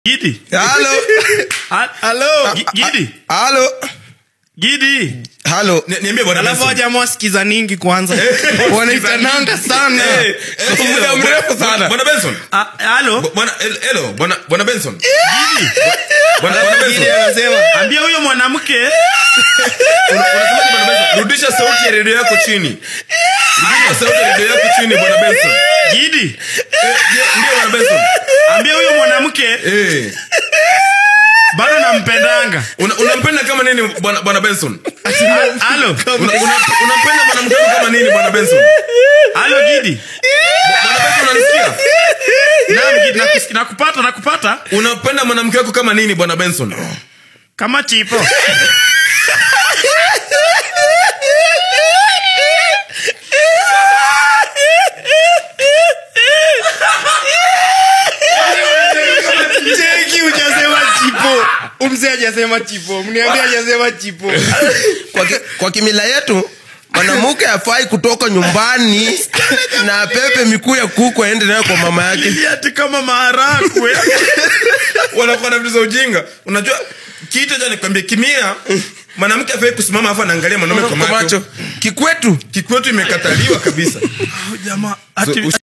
Gidi. halo Ha- halo Gi- Gidi. halo Gidi. halo Ni- niambie bwana alafu Benson. wajamaa sikiza ningi kwanza wanaitananga sana Eh, eh, Kwa muda hello, mrefu bwana- sana. bwana benson Ah, Halo. bwana hel- hello bwana bwana benson bwana bwana Gidi benson anasema Ambia huyo mwanamke Una- unasemaje bwana benson rudisha sauti ya redio yako chini rudisha sauti ya redio yako chini bwana benson Gidi. Eh, ndio ndio bwana benson Ambia huyo mwanamke eh bado nampendanga. una- unampenda kama nini bwana bwana benson Ha- Halo. Una- una- unampenda mwanamke wako kama nini bwana benson Halo Gidi. bwana benson unanisikia Naam Gidi nakus- nakupata nakupata unapenda mwanamke wako kama nini bwana benson kama chipo. cheki ujasema chipo umse ajasema chipo mniambia ajasema chipo kwa, ki, kwa kimila yetu mwanamke afai kutoka nyumbani na apepe mikuu ya kuku aende nayo kwa mama yake Ati kama maharakwe. wanakuwa na vitu za ujinga unajua kitu cha nikwambia kimia mwanamke afai kusimama afu anaangalia mwanaume kwa kwa macho macho kikwetu kikwetu imekataliwa kabisa Jamaa ati So,